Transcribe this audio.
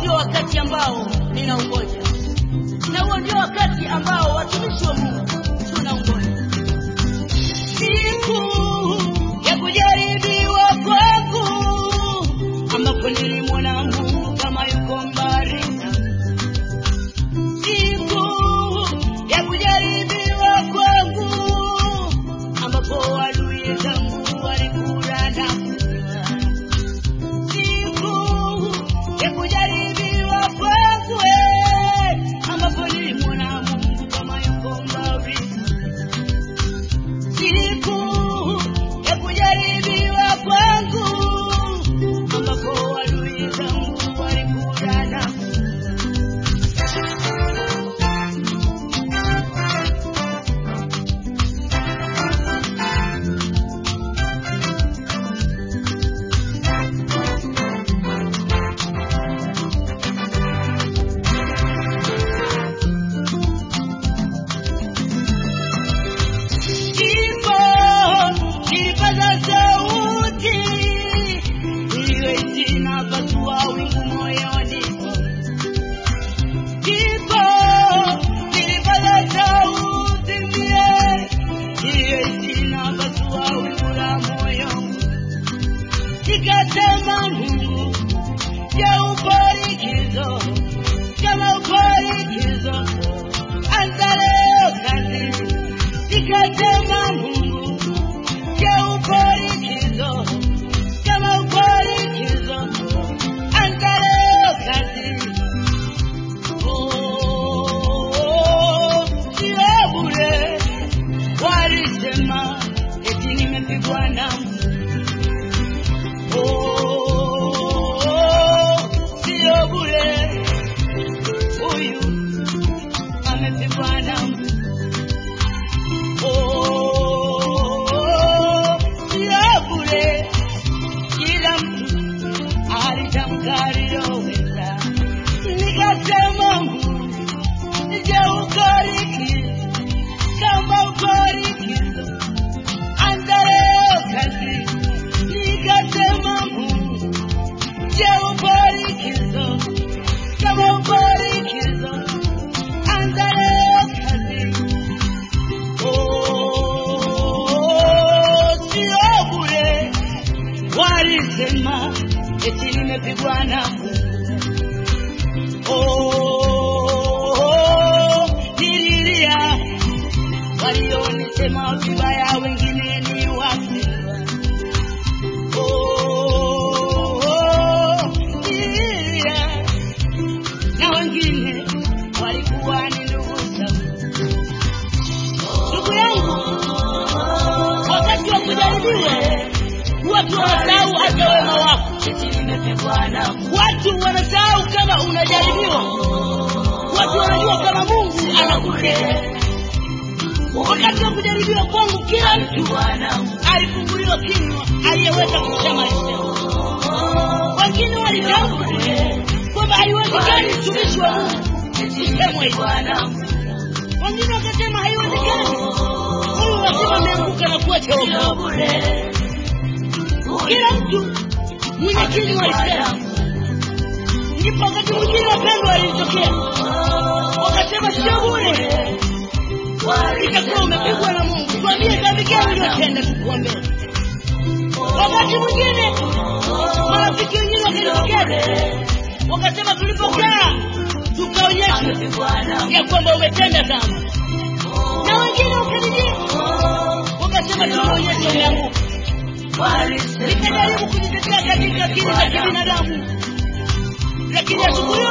ndio wakati ambao ninaungoja, na huo ndio wakati ambao watumishi wa Mungu tunaungoja, siku ya kujaribiwa kwangu, ambapo nilimwona Mungu kama yuko mbali nami. Siku ya kujaribiwa kwangu, ambapo adui zangu walikula na kunywa siku ya kujaribiwa kwangu, eh, ambapo nilimwona Mungu kama yuko mbali. Siku ya kujaribiwa kwangu, ambapo adui zangu walikula na kunywa. Ndipo nilipaza sauti, niliyoitii na pasua wingu moyoni mwangu. Ndipo nilipaza sauti ndiye, niliyoitii na pasua wingu la moyo wangu. Nikasema Mungu, je, upo likizo? Kama upo likizo, anza leo kazi nikasema Mungu, je, upo likizo? Kama upo likizo, anza leo kazi. Oh, sio bure, walisema eti nimepigwa na Oh, sio bure, huyu amepigwa na Oh, sio bure, kila mtu alitamka aliloweza. Nikasema Mungu, je, uko likizo? Kama uko likizo, anza leo kazi. Nikasema Mungu, je, uko likizo? Kama uko likizo, anza leo kazi. Oh, sio bure, walisema eti nimepigwa na Mungu. Oh, nililia, walionisema vibaya, wengine ni wapendwa. Oh, nililia, na wengine walikuwa ni ndugu zangu. Ndugu yangu, wakati wa kujaribiwa watu wanasahau hata wema wako. Watu wanasahau kama unajaribiwa. Watu wanajua kama Mungu anakupenda. Wakati wa kujaribiwa kwangu, kila mtu alifunguliwa kinywa aliyeweza kusema alisema. Wengine walitamka kwamba haiwezekani mtumishi wa Mungu semwe hivyo. Wengine wakasema haiwezekani, huyu lazima ameanguka na kuwa chogo. Kila mtu mwenye kinywa alisema. Ndipo wakati mwingine wapendwa walitokea wakasema, sio bure, itakuwa umepigwa na Mungu. Tuambie dhambi gani uliyotenda, tukuombee. Wakati mwingine marafiki wengine wakajitokeza wakasema, tulipokaa tukaonyesha ya kwamba umetenda dhambi, na wengine wakadijia wakasema, tumeonyesha umeanguka. Nikajaribu kujitetea katika akili za kibinadamu, lakini asubuhi